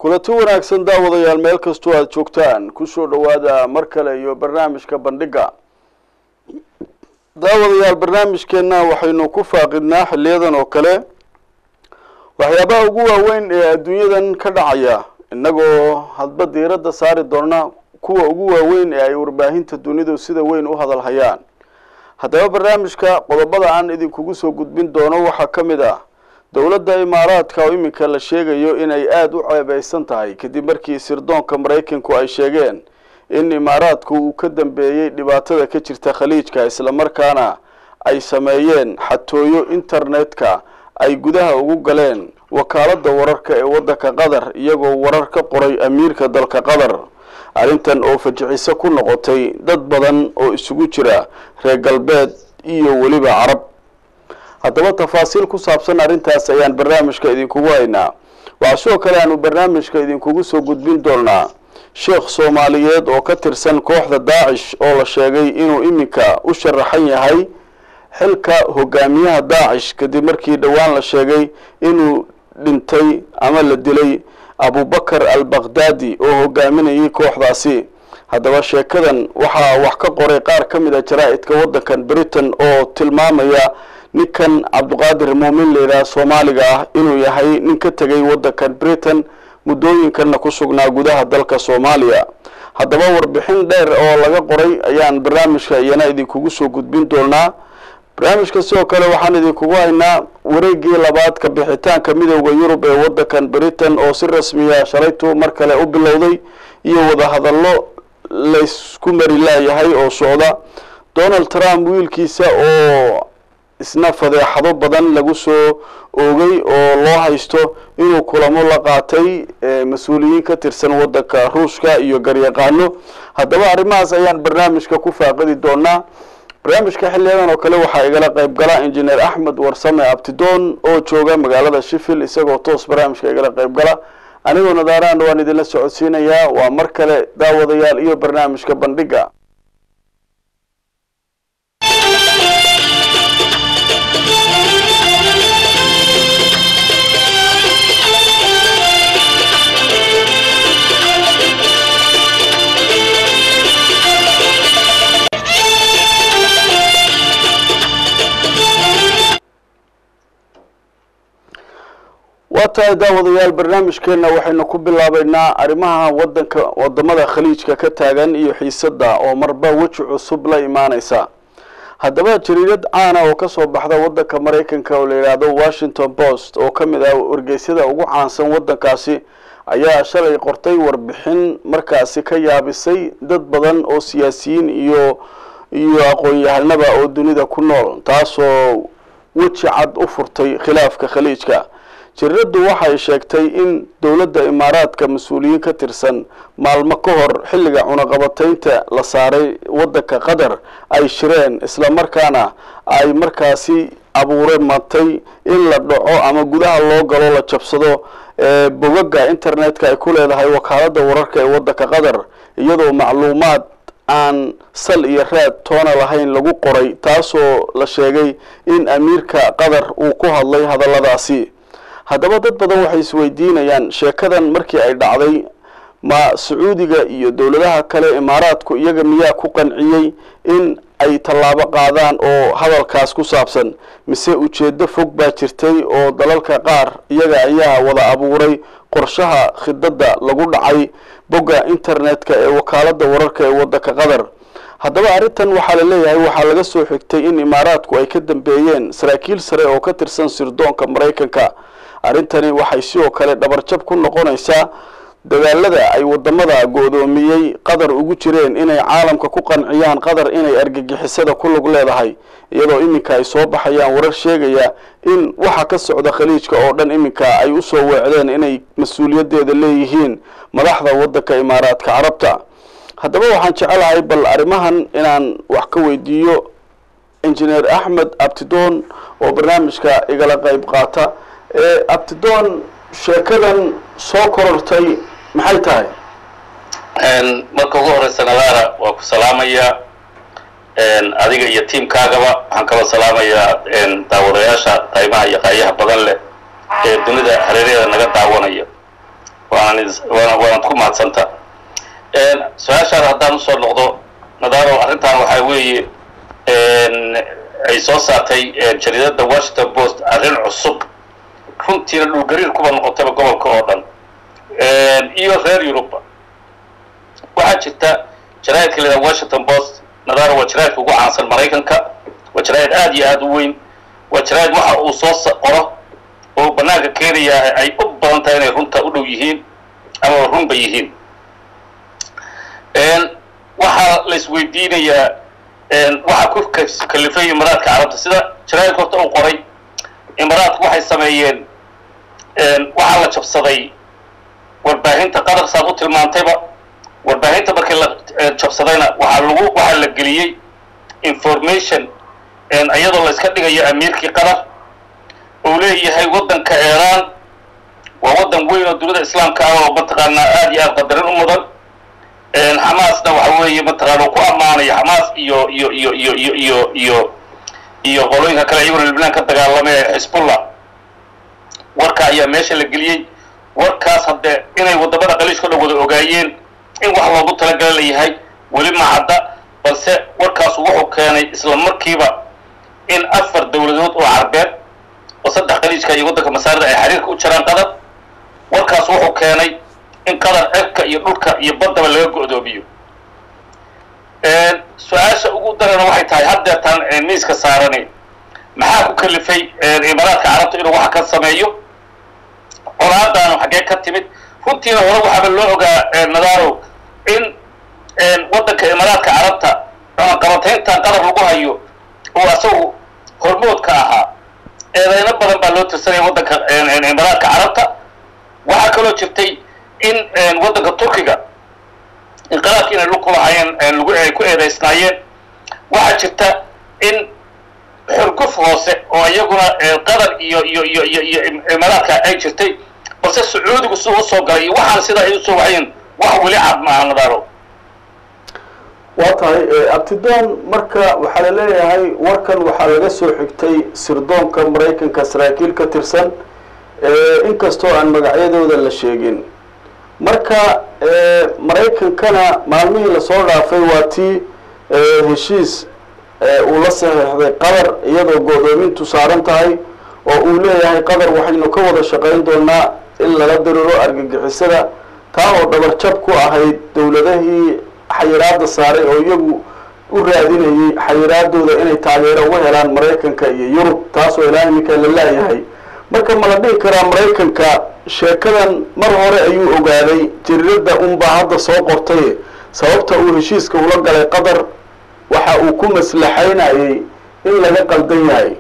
kulanti wanaagsan daawadayaal meel kastoo aada joogtaan kusoo dhowaada mar kale iyo barnaamijka bandhiga daawadayaal barnaamijkeenna waxaynu ku faaqidnaa xiliyadan oo kale waxyaabaha ugu waaweyn ee adduunyadan ka dhacaya innagoo hadba diiradda saari doona kuwa ugu waaweyn ee ay warbaahinta dunidu sida weyn u hadal hayaan haddaba barnaamijka qodobada aan idinkugu soo gudbin doono waxaa ka mid ah dowladda imaaraadka oo iminka la sheegayo inay aada u ceebeysan tahay kadib markii sirdoonka maraykanku ay sheegeen in imaaraadku uu ka dambeeyey dhibaatada ka jirta khaliijka islamarkaana ay sameeyeen xatooyo internetka ay gudaha ugu galeen wakaaladda wararka ee waddanka qatar iyagoo warar ka qoray amiirka dalka qatar arrintan oo fajiciso ku noqotay dad badan oo isugu jira reer galbeed iyo weliba carab haddaba tafaasiil ku saabsan arrintaas ayaan barnaamijka idinkugu haynaa waxaa sidoo kale aanu barnaamijka idinkugu soo gudbin doonaa sheekh soomaaliyeed oo ka tirsan kooxda daacish oo la sheegay inuu iminka u sharaxan yahay xilka hogaamiyaha daacish kadib markii dhowaan la sheegay inuu dhintay ama la dilay abubakar al bakhdadi oo hogaaminayay kooxdaasi haddaba sheekadan waxaa wax ka qoray qaar ka mid a jaraa-idka waddankan britain oo tilmaamaya ninkan cabdiqaadir muumin layidhaha soomaaliga ah inuu yahay nin ka tegay waddankan britain muddooyinkanna ku sugnaa gudaha dalka soomaaliya haddaba warbixin dheer oo laga qoray ayaan barnaamijka iyana idinkugu soo gudbin doonaa barnaamijka sidoo kale waxaan idinkugu haynaa wareegii labaad ka bixitaanka midooda yurub ee waddankan britain oo si rasmiya shalaytu mar kale u bilowday iyo wadahadallo laysku mari laayahay oo socda donald trump wiilkiisa oo isna fadeexado badan lagu soo oogay oo loo haysto inuu kulamo la qaatay mas-uuliyiin ka tirsan waddanka ruushka iyo garyaqaano haddaba arrimahaas ayaan barnaamijka ku faaqidi doonaa barnaamijka xiliyadan oo kale waxaa igala qayb gala injineer axmed warsame abtidoon oo jooga magaalada shifil isagoo toos barnaamijka igala qayb gala anigoo nadaaraan waan idinla socodsiinayaa waa mar kale daawadayaal iyo barnaamijka bandhiga waa tahay daawadayaal barnaamijkeenna waxaynu ku bilaabeynaa arrimaha wadanka wadamada khaliijka ka taagan iyo xiisada oo marba weji cusub la imaaneysa haddaba jariirad caana oo kasoo baxda wadanka maraykanka oo la yidhaahdo washington post oo ka mid ah wargeysyada ugu caansan wadankaasi ayaa shalay qortay warbixin markaasi ka yaabisay dad badan oo siyaasiyiin iyo iyo aqoon-yahanaba oo dunida ku nool taasoo weji cad u furtay khilaafka khaliijka jiraddu waxay sheegtay in dowladda imaaraadka mas-uuliyiin ka tirsan maalmo ka hor xilliga cunaqabataynta la saaray waddanka qatar ay shireen islamarkaana ay markaasi abuure matay in la dhaco ama gudaha loo galo la jabsado bogaga internetka ay ku leedahay wakaaladda wararka ee waddanka qatar iyadoo macluumaad aan sal iyo raad toona lahayn lagu qoray taasoo la sheegay in amiirka qatar uu ku hadlay hadalladaasi haddaba dad badan waxay isweydiinayaan sheekadan markii ay dhacday ma sacuudiga iyo dowladaha kale imaaraadku iyaga miyaa ku qanciyey in ay tallaabo qaadaan oo hadalkaas ku saabsan mise ujeeddo fog baa jirtay oo dalalka qaar iyaga ayaa wada abuuray qorshaha khidadda lagu dhacay bogga internetka ee wakaaladda wararka ee waddanka qatar haddaba arrintan waxaa la leeyahay waxaa laga soo xigtay in imaaraadku ay ka dambeeyeen saraakiil sare oo ka tirsan sirdoonka maraykanka arrintani waxay sidoo kale dhabarjab ku noqonaysaa dagaalada ay wadamada go-doomiyey qatar ugu jireen inay caalamka ku qanciyaan qatar inay argagixisada ku lug leedahay iyadoo iminka ay soo baxayaan warar sheegaya in waxa ka socda khaliijka oo dhan iminka ay usoo weecdeen inay mas-uuliyadeeda leeyihiin madaxda waddanka imaaraadka carabta haddaba waxaan jecelahay bal arrimahan inaan wax ka weydiiyo injineer axmed abtidoon oo barnaamijka igala qayb qaata abtidoon sheekadan soo korortay maxay tahay marka ugu horeysa nadaara waa ku salaamaya adiga iyo tiamkaagaba waxaan kaloo salaamayaa daawadayaasha qaymaha iyo qaayaha badan leh ee dunida hareeraheeda naga daawanaya waana waanaad ku mahadsanta su-aashaan haddaan usoo noqdo nadaaro arrintan waxaa weeye ay soo saartay jariidadda washington post arrin cusub runtiina dhulgariir kuba noqotayba gobolka oo dhan iyo reer yuruba waxaa jirta jaraa'idka leedaha washington post nadaaro waa jaraa'idka ugu caansan maraykanka waa jaraa'id aada iyo aada u weyn waa jaraa'id waxa uu soo qoro oo banaanka keenaya ay u badan tahay inay runta u dhow yihiin ama runba yihiin waxaa la isweydiinayaa waxaa ku kalifay imaaraadka carabta sida jaraa'idka horta uu qoray imaaraadku waxay sameeyeen waxaa la jabsaday warbaahinta qatar saad u tilmaantayba warbaahinta markii la jabsadayna waxaa lagu waxaa la geliyey information iyadoo la iska dhigayo amiirkii qatar uu leeyahay waddanka iiraan waa waddan weyn oo dunida islaamka ah oo mataqaanaa aada iyo aada qadarin u mudan xamaasna waxa weeye mataqaana uu ku ammaanayo xamaas iyo iyo iyo iyo iyo iyo iyo iyo qolooyinka kale iyaguna libnaan ka dagaalama ee xisbullah warka ayaa meesha la geliyey warkaas haddee inay waddamada qaliishka dhan wada ogaayeen in wax loogu talagala layahay weli ma cadda balse warkaasu wuxuu keenay isla markiiba in afar dowladood oo carbeed oo saddex qaliijka iyo waddanka masaarida ay xiriirka u jiraan qatar warkaas wuxuu keenay in qatar cirka iyo dhulka iyo baddaba laga go'doomiyo su-aasha ugu darana waxay tahay haddeetan miiska saarani maxaa ku kalifay imaaraadka carabta inuu wax ka sameeyo colaadaanu xaggee ka timid runtiina hore waxaaba loo ogaa nadaaro in waddanka imaaraadka carabta cunaqabatayntan qatar lagu hayo oo asagu hormoodka ahaa eedeyno badan baa loo tirsanaya waddanka imaaraadka carabta waxaa kaloo jirtay in waddanka turkiga inqalaabki inay lug ku lahaayeen lagu ay ku eedaysnaayeen waxaa jirta in xurguf hoose oo iyaguna qatar iyo iyo iyo iyo iyo imaaraadka ay jirtay balse sacuudigu siduu usoo galay iyo waxaan sidaa ay usoo waxayeen wax weli cad maaha nadaaro waa tahay abtidoon marka waxaa la leeyahay warkan waxaa laga soo xigtay sirdoonka maraykanka saraakiil ka tirsan inkastoo aan magacyadooda la sheegin marka maraykankana maalmihii lasoo dhaafay waa tii heshiis uu la saxiixday qatar iyadoo go'doomintu saaran tahay oo uu leeyahay qatar waxaynu ka wada shaqayn doonaa in lala diriro argagixisada taa oo dhabarjab ku ahayd dowladahii xayiraada saaray oo iyagu u raadinayay xayiraadooda inay taageero uga helaan maraykanka iyo yurub taasoo ilaa iminka la laayahay marka ma la dhihi karaa maraykanka sheekadan mar hore ayuu ogaaday jariirada unbaa hadda soo qortay sababta uu heshiiska ula galay qatar waxa uu ku maslaxaynayay in laga qaldan yahay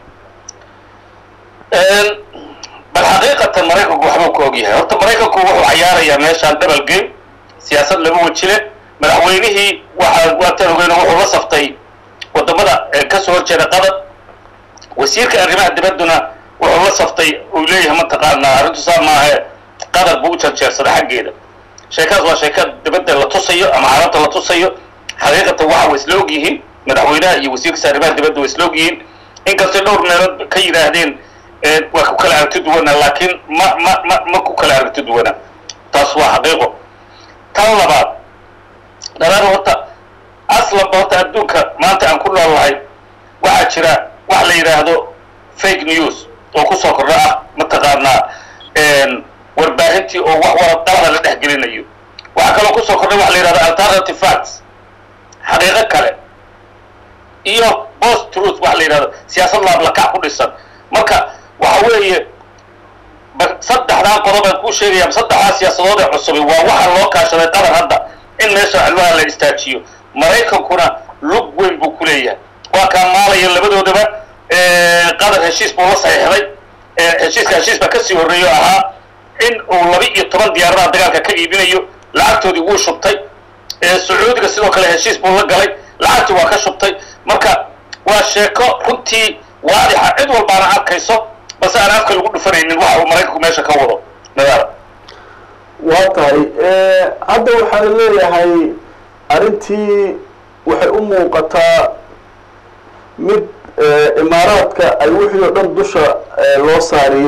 bal xaqiiqatan maraykanku waxbuu ka og yahay horta maraykanku wuxuu cayaarayaa meeshaan double game siyaasad laba wajile madaxweynihii waxaa waatan ogeyno wuxuu la saftay wadamada kasoo horjeeda qatar wasiirka arrimaha dibadduna wuxuu la saftay uu leeyahay mataqaanaa arrintu saa maahe qatar buu u jarjeersaday xaggeeda sheekadaas waa sheeka dibadda la tusayo ama carabta la tusayo xaqiiqatan waxa way isla og yihiin madaxweynaha iyo wasiirkiisa arrimaha dibadda way isla og yihiin inkastay dhowr meelood ka yidhaahdeen waa ku kala aragti duwana laakiin ma ma ma ma ku kala aragti duwana taas waa xaqiiqo tan labaad dalaar horta aslanba horta adduunka maanta aan ku noolnahay waxaa jira wax la yidhaahdo fake news oo kusoo kordha ah mataqaanaa warbaahintii oo wax wara dalada la dhex gelinayo waxaa kaloo kusoo kordhay waxa la yidhahdo alternative facts xaqiiqo kale iyo post truth waxa la yidhahdo siyaasad laablakac ku dhisan marka waxa weeye saddexdaa qodob aan kuu sheegaya saddexdaa siyaasadood ee cusubi waa waxa loo kaashaday qatar hadda in meesha cilmaha la istaajiyo maraykankuna lug weyn buu ku leeyahay waa kaa maalaya labadoodaba qatar heshiis buu la saxiixday heshiiska heshiis baa kasii horreeyo ahaa in uu laba iyo toban diyaaradaha dagaalka ka iibinayo lacagtoodii wuu shubtay sacuudiga sidoo kale heshiis buu la galay lacagtii waa ka shubtay marka waa sheeko runtii waadixa cid walbaana arkayso balse aan afka lagu dhufanaynin waxa uu maraykanku meesha ka wado nadaara waa tahay hadda waxaa la leeyahay arrintii waxay u muuqataa mid imaaraadka ay wixii oo dhan dusha loo saariyey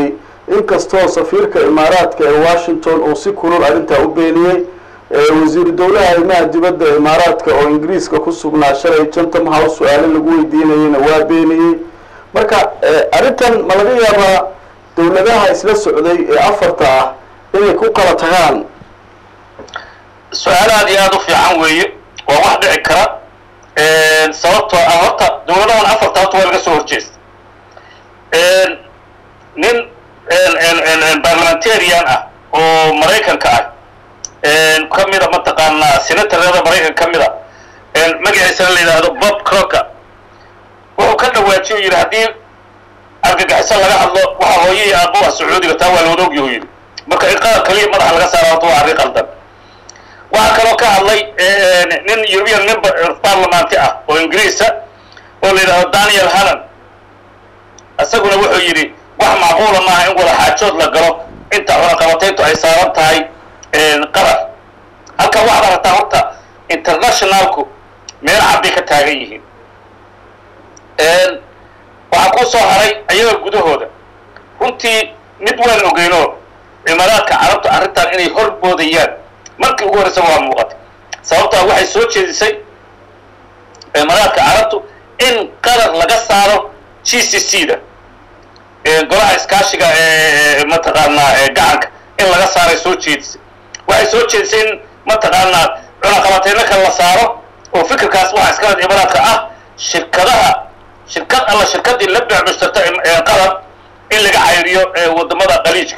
inkastoo safiirka imaaraadka ee washington uu si kulul arrintaa u beeniyey wasiiru dowlaha arrimaha dibadda imaaraadka oo ingiriiska ku sugnaa shalay jantam house su-aalo lagu weydiinayeyna waa beeniyey marka arrintan ma laga yaabaa dowladaha isla socday ee afarta ah inay ku kala tagaan su-aal aad iyo aada u fiican weeye waa wax dhici kara sababtoo ah horta dowladahan afarta horta waa laga soo horjeesta nin parliamentarian ah oo maraykanka ah ka mida mataqaanaa senatorada maraykan ka mida magaciisana la yidhaahdo bob crocker wuxuu ka dhawaajiy u yidhi haddii argagixiso laga hadlo waxa hooye iyo aabbo ah sacuudiga taa waa looda ogyahu yidhi marka in qaar kaliya madaxa laga saara horta waa arrin qaldan waxaa kaloo ka hadlay nin european member parliamenty ah oo ingiriisa oo la yidhahdo daniel hannan isaguna wuxuu yidhi wax macquula maaha in wada xaajood la galo inta cunaqabatayntu ay saaran tahay qatar halkan waxaad aragtaa horta internationalku meel cad bay ka taagan yihiin waxaa kuu soo haray ayaga gudahooda runtii mid waan ogeyno cimaaraadka carabta arrintan inay horboodayaan markii ugu horreysa waa muuqatay sababtaa waxay soo jeedisay cimaaraadka carabtu in qatar laga saaro g c c da golaha iskaashiga ee mataqaanaa gacanka in laga saaray soo jeedisay waxay soo jeedisay in mataqaanaa cunaqabateyno kale la saaro oo fikirkaas waxaa iskaled imaaraadka ah shirkadaha shirkad alla shirkadii la beecmushtarta qatar in laga cayriyo wadamada qaliijka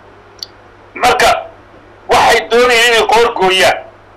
marka waxay doonayaan inay qoorgooyaan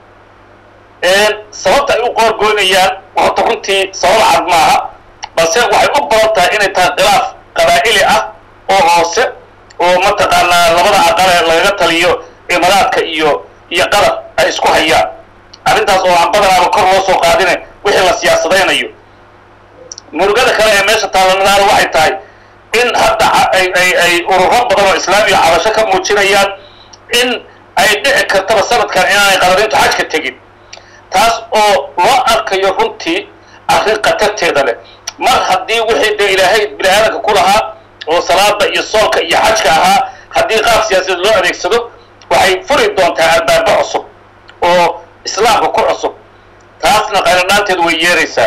sababta ay u qoorgooynayaan horta runtii sabab cad maaha balse waxay u badan tahay inay tahay khilaaf qabaa'ili ah oo hoose oo mataqaanaa labada aqale lagaga taliyo imaaraadka iyo iyo qatar ay isku hayaan arrintaas oo aan badanaaba kor loo soo qaadine wixii la siyaasadaynayo murugada kale ee meesha taalanadaana waxay tahay in hadda ay ay ay ururo badan oo islaamiga cabasho ka muujinayaan in ay dhici kartaba sanadkan inaanay qadarintu xajka tegin taas oo loo arkayo runtii arrin khatarteeda leh mar haddii wixii dee ilaahay bini aadanka ku lahaa oo salaada iyo soolka iyo xajka ahaa haddii qaab siyaasadeed loo adeegsado waxay furi doontaa albaabo cusub oo islaamka ku cusub taasna qaylanaanteedu way yeeraysaa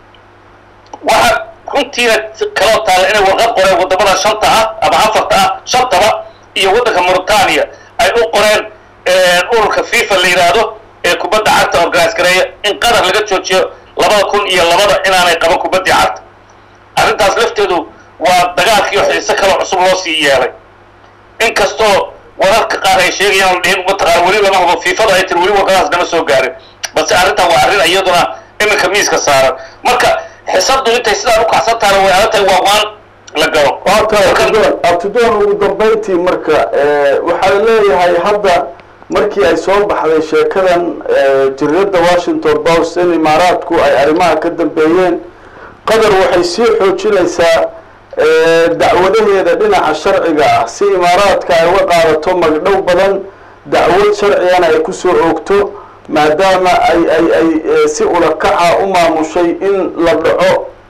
waxaa runtiina kaloo taalla inay warqad qoreen waddamada shanta ah ama afarta ah shantaba iyo waddanka mauritania ay u qoreen ururka fifa la yidhaahdo ee kubadda cagta organise gareeya in qatar laga joojiyo labada kun iyo labada inaanay qaban kubaddii cagta arrintaas lafteedu waa dagaalkii xiise kaloo cusub loo sii yeelay inkastoo wararka qaar ay sheegayaan dhihin mataqaana weli lama hubo fiifada ay tiri weli warkadaas nama soo gaarin balse arrintan waa arrin iyaduna iminka miiska saaran marka xisabdu intay sidaan u kacsan tahana way adag tahay waa waan la galo abtidoon ugu dambayntii marka waxaa leeyahay hadda markii ay soo baxday sheekadan jirirada washington post in imaaraadku ay arrimaha ka dambeeyeen qatar waxay sii xoojinaysaa dacwadaheeda dhinaca sharciga ah si imaaraadka ay uga qaadato magdhow badan dacwad sharcigana ay kusoo oogto maadaama ay ay ay si ulakaca u maamushay in la dhaco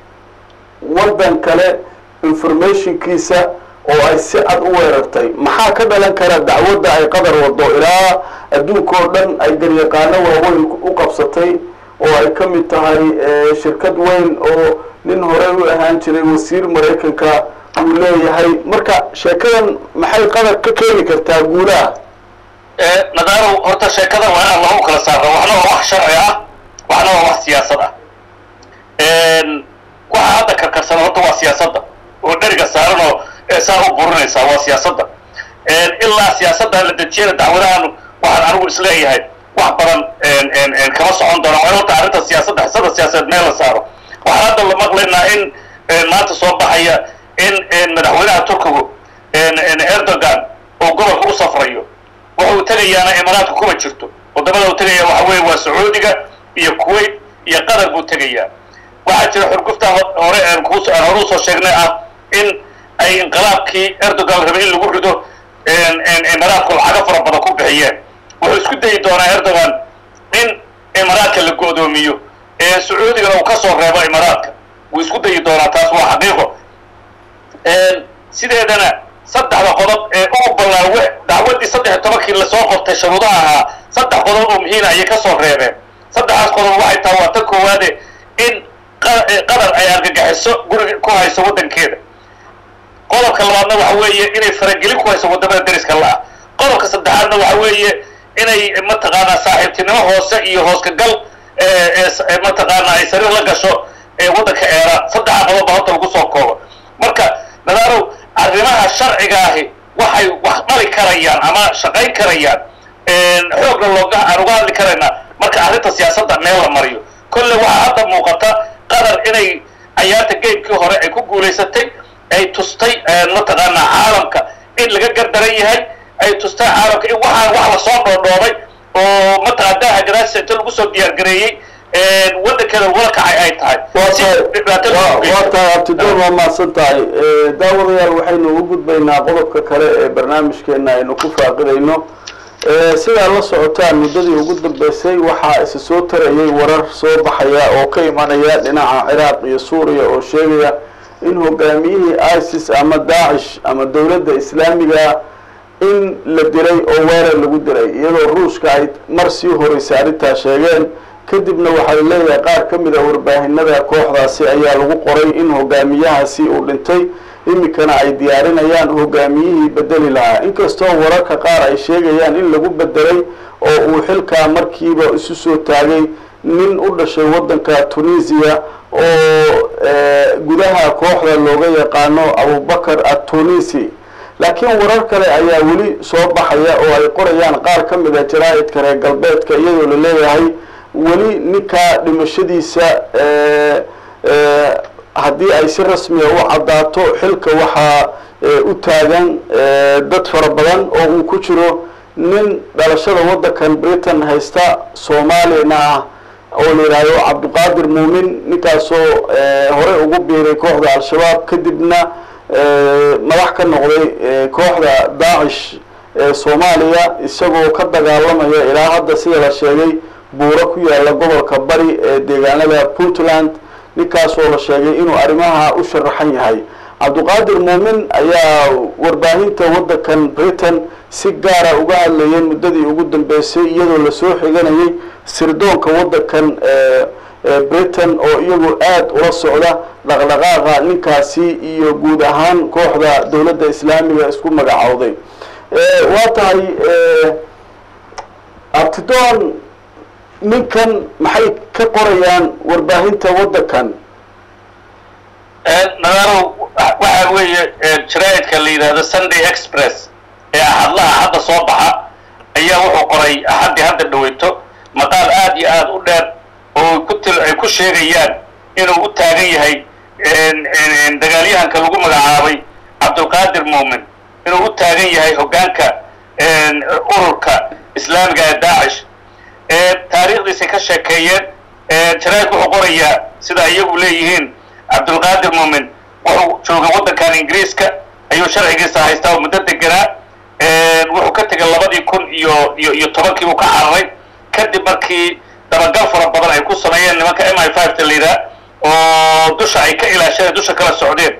waddan kale informationkiisa oo ay si cad u weerartay maxaa ka dhalan kara dacwadda ay qadar wado ilaa adduunka oo dhan ay garyaqaano waaweyn u qabsatay oo ay ka mid tahay shirkad weyn oo nin horey u ahaan jiray wasiir maraykanka uu leeyahay marka sheekadan maxay qadar ka keeni kartaa guulaha nadaaro horta sheekada waa inaan lagu kala saarno waxna waa wax sharci ah waxna waa wax siyaasad ah waxa hadda karkarsana horta waa siyaasadda oo dheriga saaran oo saa u burinaysaa waa siyaasadda ilaa siyaasadda la dejiyana dacwadahan waxaan anigu isleeyahay wax badan kama socon doona waa horta arrinta siyaasadda xisada siyaasadeed meel la saaro waxaan hadda la maqlaynaa in maanta soo baxaya in madaxweynaha turkigu erdogan oo gobolka u safrayo wuxuu tegayaana imaaraadka kuma jirto wadamada uu tegaya waxa weeye waa sacuudiga iyo kuwait iyo qatar buu tegayaa waxaa jira xurgufta hore aan hore usoo sheegnay ah in ay inqilaabkii erdogan rabay in lagu rido imaaraadku lacago fara badan ku bixiyeen wuxuu isku dayi doonaa erdogan in imaaraadka la go'doomiyo ee sacuudigana uu ka soo reebo imaaraadka wuu isku dayi doonaa taas waa xaqiiqo sideedana saddexda qodob ee ugu ballaawe dacwaddii saddex iyo tobankii lasoo qortay sharuudaha ahaa saddex qodob oo muhiina ayay ka soo reebeen saddexdaas qodob waxay tahay waa tan koowaade in qatar ay argagixiso guriga ku hayso waddankeeda qodobka labaadna waxa weeye inay faragelin ku hayso waddamada deriska la-ah qodobka saddexaadna waxa weeye inay mataqaanaa saaxiibtinimo hoose iyo hooskagal mataqaanaa ay sariir la gasho waddanka eeraan saddexa qodob baa horta lagu soo koobo marka nadaarow arrimaha sharciga ahi waxay wax dhali karayaan ama shaqayn karayaan xoogna looga aan uga hadli karaynaa marka arrinta siyaasadda meel la mariyo kolle waxaa hadda muuqata qatar inay cayaarta geymkii hore ay ku guulaysatay ay tustay mataqaanaa caalamka in laga gardaran yahay ay tustay caalamka in waxaan wax lasoo dhoodhoobay oo mataqaa daaha gadaashisa inta lagu soo diyaargareeyey waddankeeda wada kacay ay tahay waa tahay abtidoon waa mahadsan tahay daawadayaal waxaynu u gudbaynaa qodobka kale ee barnaamijkeena aynu ku faaqidayno sidaa la socotaan muddadii ugu dambeysay waxaa isa soo tarayay warar soo baxaya oo ka imanaya dhinaca ciraaq iyo suuriya oo sheegaya in hogaamiyihii isis ama daacish ama dowladda islaamiga in la dilay oo weerar lagu dilay iyadoo ruushka ay mar sii horeysa arrintaa sheegeen kadibna waxay leeyahay qaar ka mid a warbaahinada kooxdaasi ayaa lagu qoray in hogaamiyahaasi uu dhintay iminkana ay diyaarinayaan hogaamiyihii bedeli lahaa inkastoo wararka qaar ay sheegayaan in lagu bedelay oo uu xilkaa markiiba isu soo taagay nin u dhashay waddanka tunisiya oo gudaha kooxda looga yaqaano abubakar atunisi laakiin warar kale ayaa weli soo baxaya oo ay qorayaan qaar ka mid a jaraa'idka reer galbeedka iyadoo la leeyahay weli ninkaa dhimashadiisa haddii ay si rasmiya u caddaato xilka waxaa u taagan dad fara badan oo uu ku jiro nin dhalashada waddankan britain haysta soomaaliyana ah oo la yidhaahdo cabdiqaadir muumin ninkaasoo horey ugu biiray kooxda al-shabaab kadibna madax ka noqday kooxda daacish ee soomaaliya isagoo ka dagaalamaya ilaa hadda sida la sheegay buuro ku yaalla gobolka bari ee deegaanada puntland ninkaasoo la sheegay inuu arrimaha u sharaxan yahay cabdiqaadir muumin ayaa warbaahinta waddankan britain si gaara uga hadlayay muddadii ugu dambeysay iyadoo lasoo xiganayay sirdoonka waddankan britain oo iyagu aada ula socda dhaqdhaqaaqa ninkaasi iyo guud ahaan kooxda dowladda islaamiga isku magacowday waa tahay abtidoon ninkan maxay ka qorayaan warbaahinta waddankan nadaaro waxaa weeye jaraa'idka la yidhaahdo sunday express ee axadlaha hadda soo baxa ayaa wuxuu qoray axaddii hadda dhaweyto maqaal aad iyo aad u dheer oo ku ay ku sheegayaan inuu u taagan yahay dagaalyahanka lagu magacaabay cabdulqaadir muumin inuu u taagan yahay hoggaanka ururka islaamiga ee daacish taariikhdiisay ka sheekeeyeen jaraa'idku wuxuu qorayaa sida iyagu leeyihiin cabdulqaadir muumin wuxuu jooga waddankan ingiriiska ayuu sharcigiisa haystaa oo muddo deganaa wuxuu ka tegay labadii kun iyo iyo iyo tobankii buu ka cararay kadib markii dabagal fara badan ay ku sameeyeen nimanka m i five ta layidhaha oo dusha ay ka ilaasheen dusha kala socdeen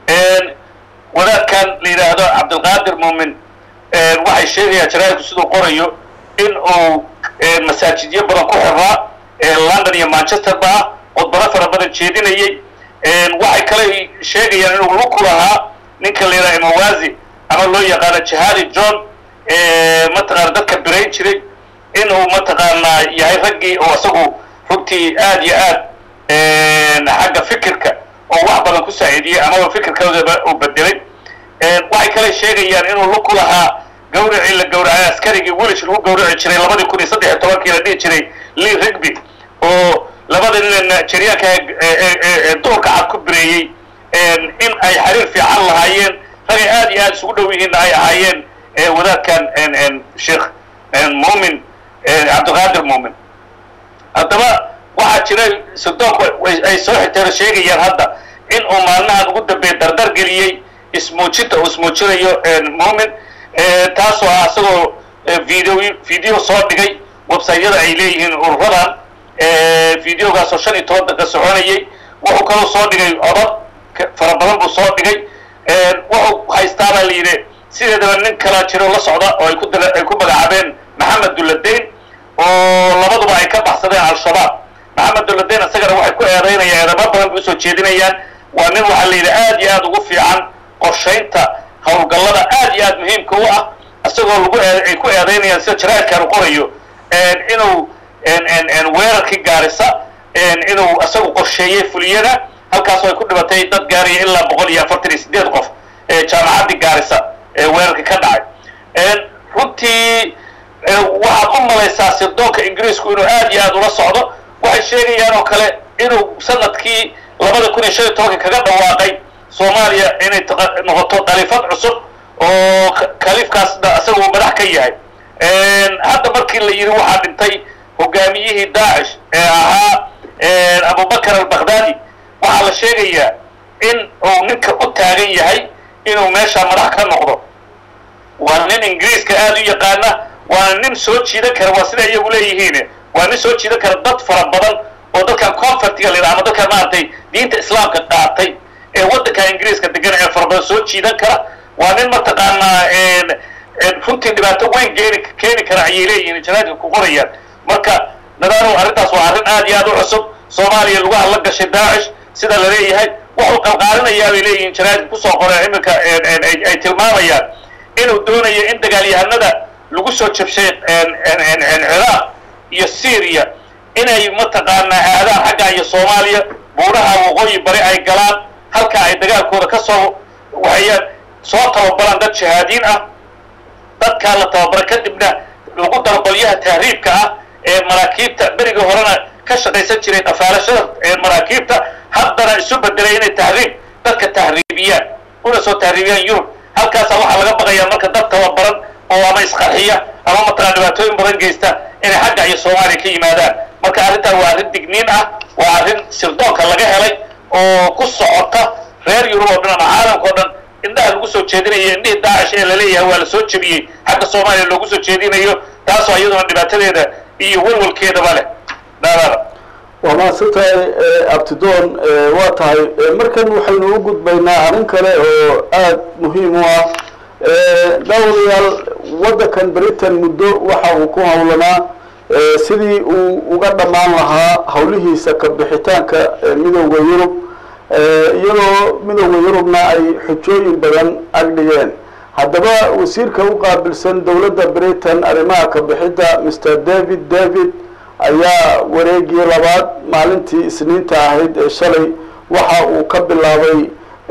wadaadkan la yidhaahdo cabdulqaadir muumin waxay sheegayaan jaraa'idku siduu qorayo in uu masaajidyo badan ku xirraa london iyo manchester ba ah khudbado fara badan jeedinayay waxay kale sheegayaan inuu luku lahaa ninka la yidhaha imawazi ama loo yaqaano jihadi john mataqaana dadka birayn jiray inuu mataqaanaa yahay raggii oo isagu runtii aad iyo aad xagga fikirka oo wax badan ku saaciidiyey amaba fikirkoodaba uu bedelay waxay kale sheegayaan inuu luku lahaa gawracii la gawracay askarigii welish lagu gawraci jiray labadii kun iyo saddex iyo tobankii la dhihi jiray lee rigby oo labada nin nigeriyaanka ee duurka cad ku bireeyey in ay xiriir fiican lahaayeen ragay aad iyo aad isugu dhow yihiinna ay ahaayeen wadaadkan sheekh muumin cabdiqaadir muumin haddaba waxaa jira sirdoonku ay soo xigteen sheegayaan hadda in uu maalmahan ugu dambeeya dardar geliyey ismuujinta uu ismuujinayo muumin taasoo ah isagoo video video soo dhigay websiteyada ay leeyihiin ururadan videogaasoo shan iyo toban daqiiqa soconayay wuxuu kaloo soo dhigay codad fara badan buu soo dhigay wuxuu haystaabaa la yidhi sideedaba nin kala jiro la socda oo ay ku dala ay ku magacaabeen maxamed dulladeyn oo labaduba ay ka baxsadeen al-shabaab maxamed dulladeyn isagana waxay ku eedaynayaan eedamo badan bay usoo jeedinayaan waa nin waxaa la yidhi aad iyo aad ugu fiican qorshaynta howlgallada aad iyo aad muhiimka u ah isagoo lagu ay ku eedaynayaan sida jaraa'idkan u qorayo inuu weerarkii gaarisa inuu isagu qorsheeyey fuliyada halkaasoo ay ku dhibatay dad gaaraya ilaa boqol iyo afartan iyo sideed qof jaamacaddii gaarisa ee weerarka ka dhacay runtii waxaad u malaysaa sirdoonka ingiriisku inuu aad iyo aad ula socdo waxay sheegayaan oo kale inuu sanadkii labada kun iyo shan iyo tobanka kaga dhawaaqay soomaaliya inay noqoto khaliifad cusub oo khaliifkaasna isaga uu madax ka yahay hadda markii la yidhi waxaa dhintay hogaamiyihii daacish ee ahaa abubakar albakhdadi waxaa la sheegayaa in uu ninka u taagan yahay inuu meesha madax ka noqdo waa nin ingiriiska aad u yaqaana waana nin soo jiidan kara waa sida iyagu leeyihiin waa nin soo jiidan kara dad fara badan oo dadkan confertiga la yidhaha ama dadkan maaragtay diinta islaamka qaatay ee waddanka ingiriiska degan ee fara badan soo jiidan kara waa nin mataqaanaa runtii dhibaato weyn geeni keeni kara ayay leeyihiin janaadka ku qorayaan marka nadaanow arrintaas waa arrin aad iyo aad u cusub soomaaliya lagu hadla gashay daacish sida la leeyahay wuxuu qalqaalinayaa bay leeyihiin janaadka kusoo qoreen iminka ay tilmaamayaan inuu doonayo in dagaalyahanada lagu soo jabshay ciraaq iyo syriya inay mataqaanaa aadaan xagga iyo soomaaliya buuraha waqooyi bari ay galaan halka ay dagaalkooda ka soo waxayaan soo tababaraan dad shahaadiin ah dadkaa la tababara kadibna lagu daro qolyaha tahriibka ah ee maraakiibta berigii horena ka shaqaysan jiray dhafaalashada maraakiibta haddana isu bedelay inay tahriib dadka tahriibiyaan una soo tahriibiyaan yurub halkaasa waxaa laga baqayaa marka dad tababaran oo ama isqarxiya ama mataqaa dhibaatooyin badan geysta inay xagga iyo soomaaliya ka yimaadaan marka arrintan waa arrin digniin ah waa arrin sirdoonka laga helay oo ku socota reer yurub oo dhan ama caalamka o dhan indhaha lagu soo jeedinayo indhihii daacish ee laleeyahay waa la soo jebiyey xagga soomaaliya loogu soo jeedinayo taasoo iyaduna dhibaatadeeda iyo walwalkeedaba leh dhaadada waa mahadsantahay abtidoon waa tahay markan waxaynu u gudbaynaa arrin kale oo aada muhiim u ah dhowrayaal waddankan britain muddo waxa uu ku howlanaa sidii uu uga dhammaan lahaa howlihiisa ka bixitaanka midowda yurub iyadoo midowda yurubna ay xujooyin badan agdhigeen haddaba wasiirka u qaabilsan dowladda britain arrimaha ka bixidda mr david david ayaa wareegii labaad maalintii isniinta ahayd ee shalay waxa uu ka bilaabay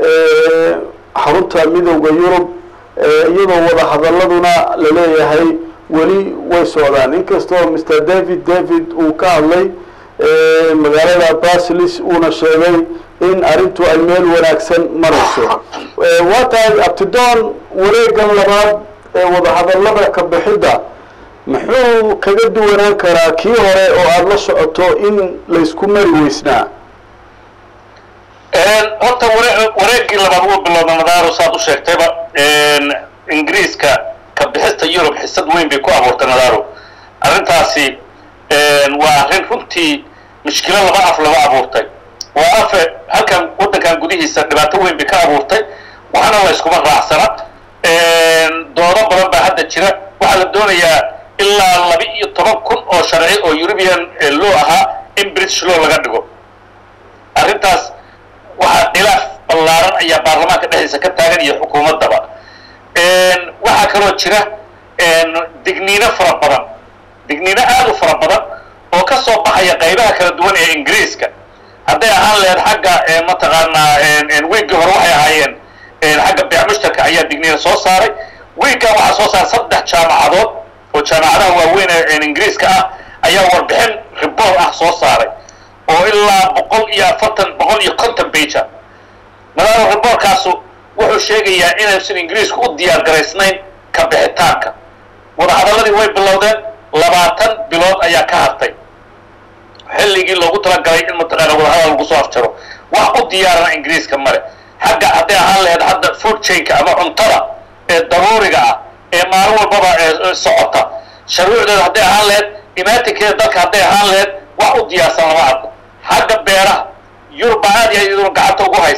xarunta midowda yurub iyadoo wada hadaladuna laleeyahay weli way socdaan inkastoo mr david david uu ka hadlay magaalada basilis uuna sheegay in arrintu ay meel wanaagsan marayso waa tahay abtidoon wareegan labaad ee wadahadalada ka bixidda muxuu kaga duwanaan karaa kii hore oo aada la socoto in laysku mari weysnaa horta ware wareegii labaad wuu bilowda nadaaro saad u sheegtayba ingiriiska ka bixista yurub xisad weyn bay ku abuurtay nadaaro arrintaasi waa arrin runtii mushkilo laba af laga abuurtay waa afe halkan waddankan gudihiisa dhibaato weyn bay ka abuurtay waxna la yskuma raacsana doodo badan baa hadda jira waxaa la doonayaa ilaa laba iyo toban kun oo sharci oo eurubian law ahaa in british law laga dhigo arrintaas waxaa khilaaf ballaaran ayaa baarlamaanka dhexdiisa ka taagan iyo xukuumaddaba waxaa kaloo jira digniino fara badan digniino aad u fara badan oo ka soo baxaya qaybaha kala duwan ee ingiriiska hadday ahaan laheyd xagga mataqaanaa wiiggii hore waxay ahaayeen xagga beec mushtarka ayaa digniino soo saaray wiiggan waxaa soo saaray saddex jaamacadood oo jaamacadaha waaweyn ee ingiriiska ah ayaa warbixin riboor ah soo saaray oo ilaa boqol iyo afartan boqol iyo konton beja nadaaro riboorkaasu wuxuu sheegayaa inaysan ingiriisku u diyaar garaysnayn ka bixitaanka wadahadaladii way bilowdeen labaatan bilood ayaa ka hartay xilligii loogu talagalay in mataqaana wadahadal lagu soo afjaro wax u diyaarana ingiriiska male xagga hadday ahaan laheyd hadda food chainka ama cuntada ee daruuriga ah ee maalin walbaba ee socota sharuucdeeda hadday ahaan laheyd imaatinkeeda dalka hadday ahaan laheyd wax u diyaarsan lama arko xagga beeraha yurub baa aad iyo aad iyaduna gacanta ugu haysa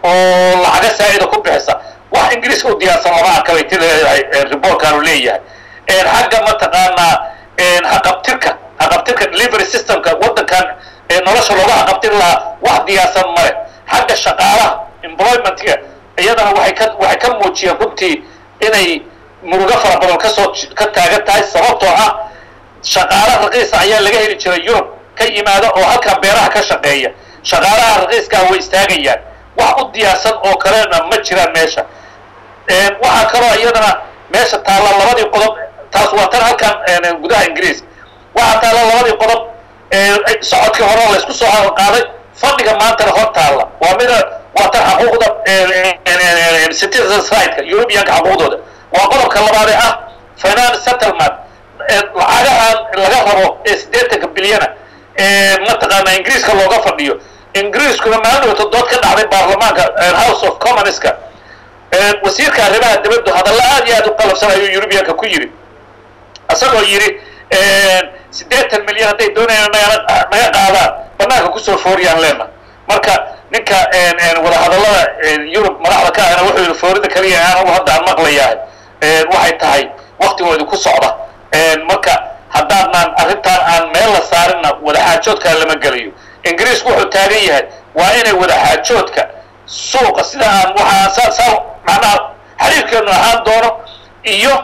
oo lacaga saa'ida ku bixisa wax ingiriiska u diyaarsan lama arka bay ti leedahay riboorkaanu leeyahay xagga mataqaanaa haqabtirka haqabtirka delivery systemka waddankan nolosha looga haqabtir lahaa wax diyaarsan male xagga shaqaalaha employmentga iyadana waxay ka waxay ka muujiyeen runtii inay murugo fara badan kasoo ka taagan tahay sababtoo ah shaqaala raqiisa ayaa laga heli jiray yurub ka yimaada oo halkaa beeraha ka shaqeeya shaqaalaha raqiiskaa way istaagayaan wax u diyaarsan oo kalena ma jiraan meesha waxaa kaloo iyadana meesha taalla labadii qodob taas waa tan halkan gudaha ingiriiska waxaa taalla labadii qodob socodkii hore laysku soo qaaday fadhiga maantana hor taalla waa mida waa tan xaquuqda citizens right-ka europeanka xaquuqdooda waa qodobka labaadee ah finance settlement lacagahan laga rabo ee siddeetanka bilyana mataqaana ingiriiska looga fadhiyo ingiriiskuna maalin wata dood ka dhacday baarlamaanka house of commonska wasiirka arrimaha dibaddu hadalla aad iyo aad u qalabsan ayuu eurubianka ku yidhi isagoo yidhi siddeetan milyan hadday doonayaan naga naga qaadaan banaanka kusoo fooriyaan leena marka ninka wadahadallada yurub madaxda ka ahna wuxuu yidhi foorida kaliya anagu hadda aan maqlayahay waxay tahay waktigooda ku socda marka haddaadnaan arrintaan aan meel la saarinna wadaxaajoodkaa lama gelayo ingiriisku wuxuu taagan yahay waa inay wadaxaajoodka suuqa sida aan waxaa saa saa macnaha xiriirkeenu ahaan doono iyo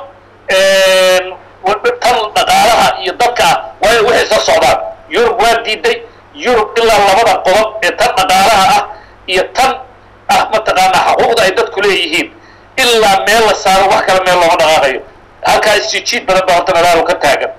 tan dhaqaalaha iyo dadka ah waa inay waxay soo socdaan yurub waa diiday yurub ilaa labada qodob ee tan dhaqaalaha ah iyo tan ah mataqaanaa xaquuqda ay dadku leeyihiin ilaa meel la saaro wax kale meel looma dhaqaaqayo halkaa isjijiid badan baa horta nadaalo ka taagan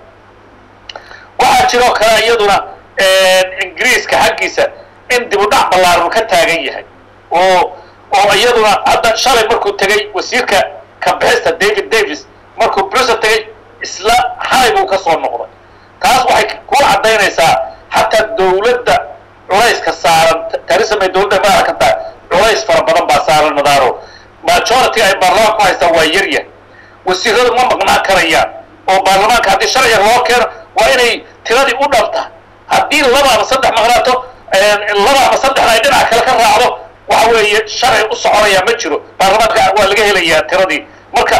waxaa jiroo kale iyaduna ingiriiska xaggiisa in dib u dhac ballaaran ka taagan yahay oo oo iyaduna hadda shalay markuu tegey wasiirka kabixista david davis markuu brussel tegey isla xalay buu ka soo noqday taas waxay ku caddaynaysaa xataa dawladda culayska saaran tarisamay dawladda madaxa ka tahay culays fara badan baa saaran madaaro majority ay baarlamaanka ku haystaan waa yaryahay wasiiradu ma maqnaan karayaan oo baarlamaanka haddii sharciga loo keeno waa inay tiradii u dhabta haddii laba ama saddex maqnaato laba ama saddexna ay dhinaca kale ka raacdo waxa weeye sharci u soconaya ma jiro baarlamaanka waa laga helayaa tiradii marka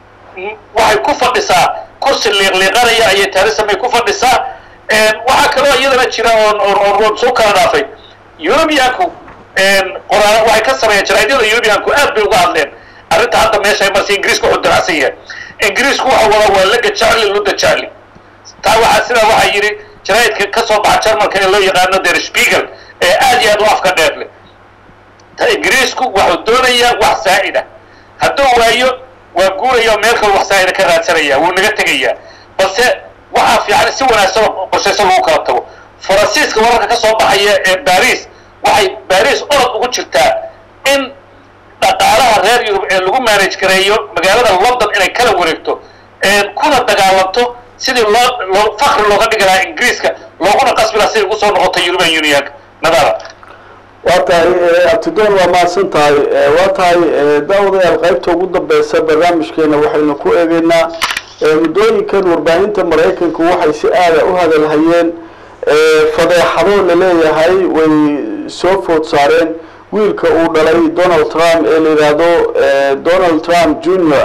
waxay ku fadhisaa kursi liiqliiqanaya ayay taarisamay ku fadhisaa waxaa kaloo iyadana jira oon soo kala dhaafay eurubianku qoraa waxay ka sameeyeen jaraadyada eurubianku aad bay uga hadleen arrinta hadda meesha ay marsi ingiriisku wuxuu daracsan yahay ingiriisku waxa wada waa laga jacli ludda jacli taa waxaa sidaa waxaa yidhi jaraa'idka ka soo baxa jarmalka ee loo yaqaano der spiegel ee aad iyo aad u afka dheer leh ta ingiriisku wuxuu doonayaa wax saa'ida hadduu waayo waa guuraya oo meel kale wax saa'ida ka raadsanaya wuu naga tegayaa balse waxaa fiican si wanaagsan oo qorshaysan lagu kala tago faransiiska wararka ka soo baxaya ee baris waxay baris orod ugu jirtaa in dhaqaalaha reer yurub ee lagu manage gareeyo magaalada london inay kala wareegto kuna dagaalanto sidii loo loo fakri looga dhigi lahaa ingiriiska looguna qasbi lahaa siday ugu soo noqoto european unionka nadara waa tahay abtidoon waa mahadsan tahay waa tahay daawadayaal qaybta ugu dambeysa barnaamijkeena waxaynu ku eegeynaa muddooyinkan warbaahinta maraykanku waxay si aada u hadalhayeen fadeexado laleeyahay way soo food saareen wiilka uu dhalay donald trump ee la yidhaahdo donald trump junior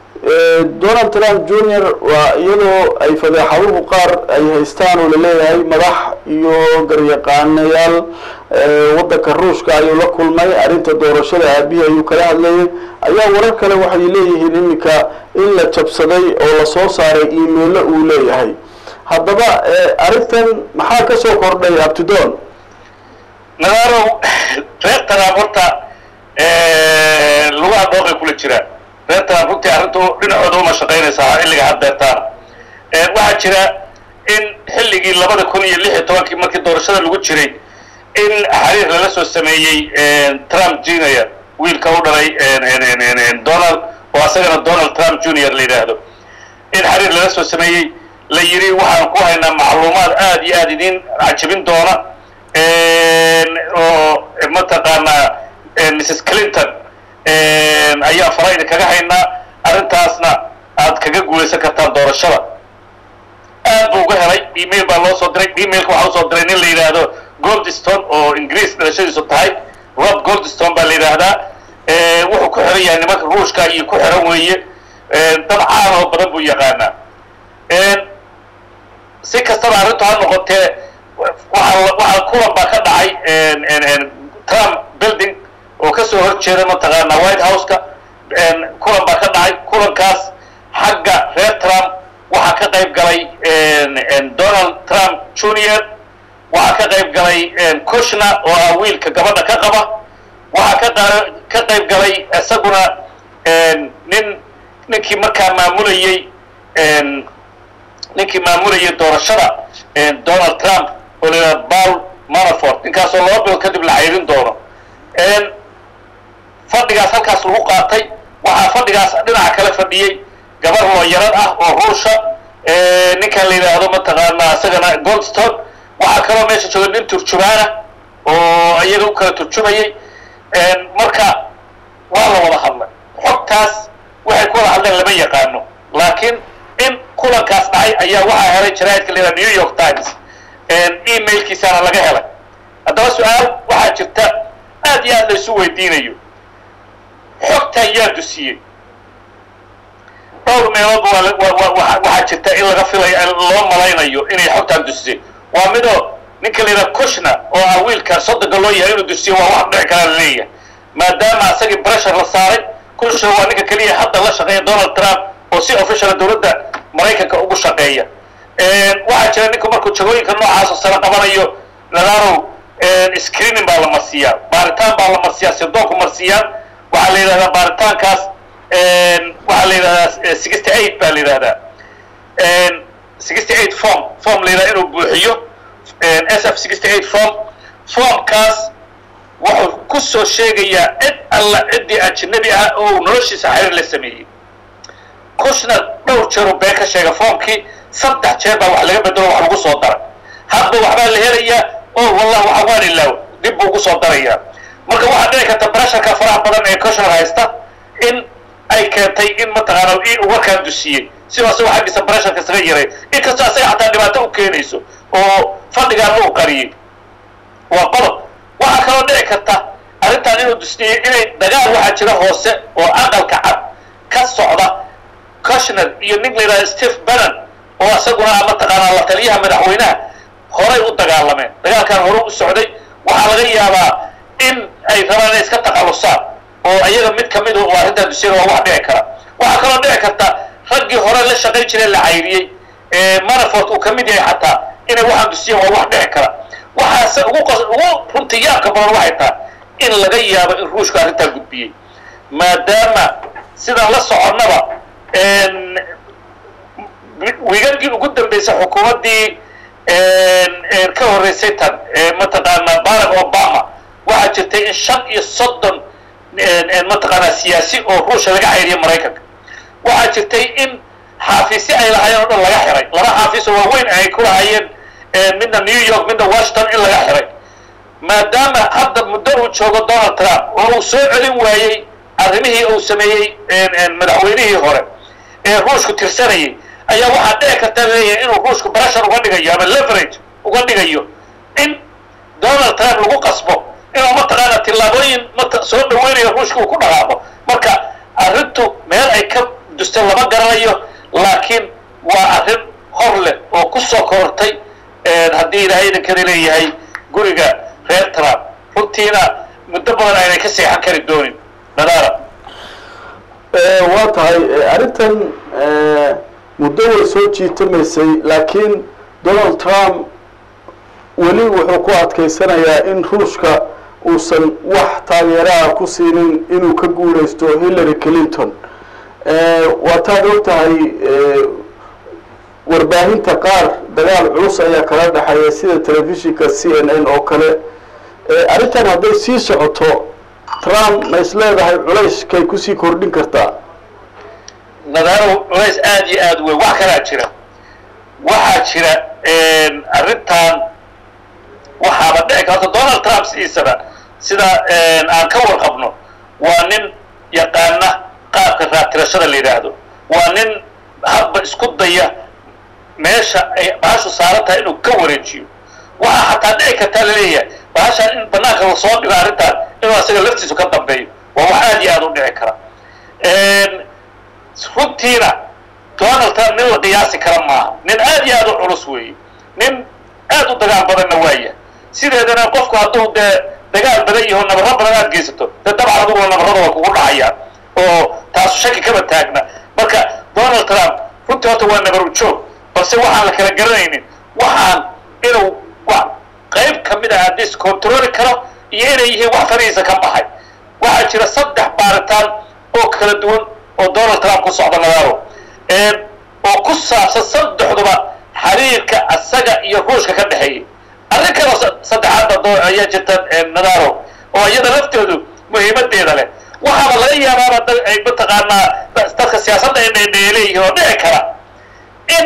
donald trump junior waa iyadoo ay fadeexaduhu qaar ay haystaan oo laleeyahay madax iyo garyaqaanayaal waddanka ruushka ayuu la kulmay arrinta doorashada aabihii ayuu kala hadlayay ayaa warar kale waxay leeyihiin iminka in la jabsaday oo lasoo saaray emailo uu leeyahay haddaba arrintan maxaa ka soo kordhay abtidon nadarow reer taraab horta lugaha dhooqay kula jiraan reer taraab runtii arrintu dhinacooda uma shaqaynaysaa xilliga haddeertaana waxaa jira in xilligii labada kun iyo lix iyo tobankii markii doorashada lagu jiray in xariir lala soo sameeyey trump junior wiilka u dhalay donald oo asagana donald trump junior la yidhaahdo in xariir lala soo sameeyey la yidhi waxaan ku haynaa macluumaad aad iyo aad idin cajabin doona oo mataqaanaa mrs clinton ayaa fara idinkaga haynaa arrintaasna aad kaga guulaysan kartaan doorashada aad buu uga helay email baa loo soo diray emailka waxaa usoo diray nin la yidhaahdo goldstone oo ingiriis dhalashadiisu tahay rob goldstone baa la yidhaahdaa wuxuu ku xiran yahay nimanka ruushka iyo ku xiran weeye dad caan oo badan buu yaqaanaa si kastaba arrintu ha noqotee waxaa waxaa kulan baa ka dhacay trump building oo kasoo horjeeda mataqaanaa white house-ka kulan baa ka dhacay kulankaas xagga reer trump waxaa ka qayb galay donald trump junior waxaa ka qayb galay kushner oo ah wiilka gabadha ka qaba waxaa ka ka qayb galay isaguna nin ninkii markaa maamulayey ninkii maamulayay doorashada donald trump oo la yidhaha paul manafort ninkaasoo laba bilood kadib la cayrin doono fadhigaas halkaas lagu qaatay waxaa fadhigaas dhinaca kale fadhiyey gabar looyarad ah oo ruusha ninkan la yidhaahdo mataqaanaa isagana goldstone waxaa kaloo meesha jooga nin turjumaana oo iyaga u kala turjumayay marka waa la wada hadlay xogtaas waxay ku wada hadleen lama yaqaano laakiin in kulankaas dhacay ayaa waxaa helay jaraa'idka la yidhaha new york times emailkiisaana laga helay haddaba su-aal waxaa jirta aad iyo aad la isu weydiinayo xogtan yaa dusiyey dhowr meelood waxaa jirta in laga filayo loo malaynayo inay xogtan dusisay waa midoo ninka la yidhaha kushner oo ah wiilka soddonka loo yahay inuu dusiyo waa wax dhici karaa laleeyahay maadaama asagii bressure la saaray kushner waa ninka keliya hadda la shaqeeya donald trump oo si officiala dowladda maraykanka ugu shaqeeya waxaa jira ninku markuu jagooyinka noocaasoo sare qabanayo nadarow screening baa la marsiiyaa baaritaan baa la marsiiyaa sirdoonku marsiiyaan waxaa la yidhahdaa baaritaankaas waxaa la yidhahdaa sixty eight baa la yidhahdaa sixty eight form form la yidhahda inuu buuxiyo s f sixty eight form formkaas wuxuu ku soo sheegayaa cid alla ciddii ajnabi ah oo uu noloshiisa xiriir la sameeyey kushner dhowr jeeruu been ka sheega formkii saddex jeer baa wax laga bedelo wax lagu soo daray hadba waxbaa la helayaa oo wallah waxa waan ilaaw dib buu ugu soo darayaa marka waxaa dhici karta brasharka faraha badan ee kushner haysta in ay keentay in mataqaana warkaan dusiyey si asagoo xaggiisa brasharka isaga yaray inkastoo asaga xataa dhibaato u keenayso oo fadhigaan uu qariyey waa qodob waxaa kaloo dhici karta arrintan inuu dusiyey inay dagaal waxaa jira hoose oo aqalka cad ka socda kushner iyo nin la yidhahda steve bannon oo isaguna mataqaanaa la taliyaha madaxweynaha horay u dagaalameen dagaalkan hore u socday waxaa laga yaabaa in ay rabaan inay iska takhallusaan oo iyaga mid kamid oo arrintaa dusiyada waa wax dhici kara waxaa kaloo dhici karta raggii hore la shaqayn jiray la cayriyey manafort uu ka mid yahay xataa inay waxaan dusiyeen waa wax dhici kara waxaase ugu ugu runtii yaabka badan waxay tahay in laga yaabo in ruushka arrintaa gudbiyey maadaama sidaan la soconnaba wiigagii ugu dambeysay xukuumaddii ka horreysay tan mataqaanaa barack obama waxaa jirtay in shan iyo soddon mataqaanaa siyaasi oo ruusha laga cayriya maraykanka waxaa jirtay in xaafisyo ay lahaayeen oo dhan laga xiray laba xaafiso waaweyn ay ku lahaayeen midna new york midna washington in laga xiray maadaama hadda muddo uu joogo donald trump oo uu soo celin waayey arrimihii uu sameeyey madaxweynihii hore ee ruushku tirsanayay ayaa waxaa dhici karta leeyahay inuu ruushku brashar uga dhigayo ama leverage uga dhigayo in donald trump lagu qasbo inuu mataqaana tillaabooyin mat soo dhaweynayo ruushka uu ku dhaqaaqo marka arrintu meel ay ka dusta lama garanayo laakiin waa arrin hor leh oo ku soo korortay haddii ilaahay idinkada leeyahay guriga reer trump runtiina muddo badan aynay ka seexan kari doonin nadaara waa tahay arrintan muddo way soo jiitamaysay laakiin donald trump weli wuxuu ku adkaysanayaa in ruushka uusan wax taageeraha ku siinin inuu ka guuraysto hillary clinton waa taad og tahay warbaahinta qaar dagaal culus ayaa kala dhexeeya sida telefishinka c n n oo kale arrintan hadday sii socoto trump ma is leedahay culayskay kusii kordhin kartaa nadaaro culays aada iyo aada weyn wax kalaa jira waxaa jira arrintan waxaaba dhici karta donald trump sidiisaba sida aan ka warqabno waa nin yaqaana qaabka raatirashada la yidhaahdo waa nin hadba isku daya meesha ay bahashu saaran tahay inuu ka wareejiyo waxaa xataa dhici kartaa laleeyahay bahashaan in banaanka lasoo dhigo arrintan inuu asaga laftiisu ka dambeeyo waa wax aad iyo aad u dhici kara runtiina donald trump nin la qiyaasi kara maaha nin aad iyo aad u culus weeye nin aad u dagaal badanna waaya sideedana qofku hadduu dee dagaal badan yaho nabaro badan aad geysato dee dabcan adiguna nabarada waa kugu dhacayaan oo taasu shaki kama taagna marka donald trump runtii horta waa nabar ujoog balse waxaan la kala garanaynin waxaan inuu wa qayb kamid ah haddii iscontroli karo iyo inay yihiin wax farihiisa ka baxay waxaa jira saddex baaritaan oo kala duwan oo donald trump ku socda nadaaro oo ku saabsan saddexduba xiriirka asaga iyo ruushka ka dhexeeyay arrin kaloo saddexaadba ayaa jirta nadaaro oo iyada laftoodu muhiimadeeda leh waxaaba laga yaabaaba ay mataqaanaa dadka siyaasadda ay leeyihiin oo dhici kara in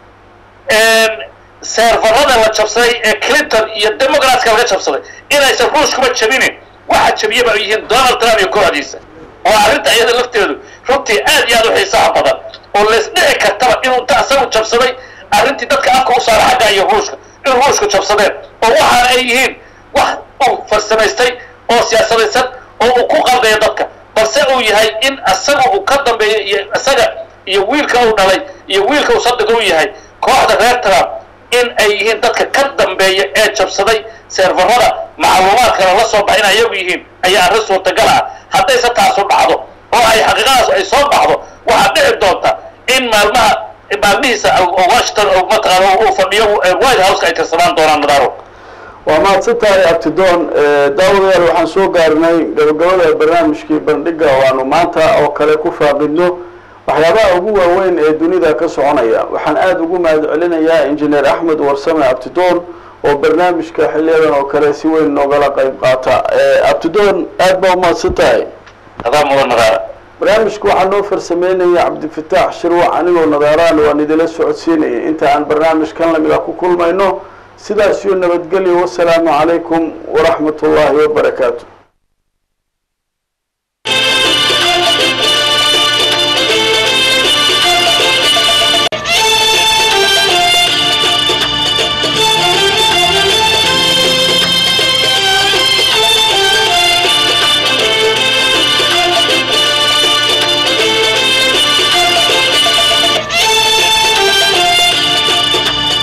seerfarada la jabsaday ee clinton iyo democratska laga jabsaday inaysan ruushkuba jabinin waxa jabiyaba ay yihiin donald trump iyo kooxdiisa oo arrinta iyada lafteedu runtii aad iyo aad u xiisaha badan oo lays dhici kartaba inuu ta asagu jabsaday arrintii dadka afka u saara xagga iyo ruushka in ruushku jabsadeen oo waxaana ay yihiin wax uu farsamaystay oo siyaasadaysan oo uu ku qaldayo dadka balse uu yahay in asaga uu ka dambeeyo iyo isaga iyo wiilka uu dhalay iyo wiilka uu sadiga u yahay kooxda reer trump in ay yihiin dadka ka dambeeya ee jabsaday seerfarada macluumaadkana la soo baxa in ayagu yihiin ayaa arrin suurtagal ah haddayse taasu dhacdo oo ay xaqiiqadaas ay soo baxdo waxaa dhici doonta in maalmaha maalmihiisa washington mataqaana uu fadhiyo white houseka ay tirsadaan doonaan nadaaro waa mahadsan tahay abtidoon daawadayaal waxaan soo gaarnay gabagabada barnaamijkii bandhiga oo aanu maanta oo kale ku faaqidno waxyaabaha ugu waaweyn ee dunida ka soconaya waxaan aada ugu mahad celinayaa injineer axmed warsame abtidoon oo barnaamijka xiliyadan oo kale si weyn noogala qayb qaata abtidoon aad baa umahadsan tahay adaa mudan nadaara barnaamijka waxaa noo farsameynaya cabdifataax shirwac anigoo nadaaraan waan idila socodsiinayay inta aan barnaamijkan lamida ku kulmayno sidaas iyo nabadgelyo wasalaamu calaykum waraxmat ullaahi wabarakaatu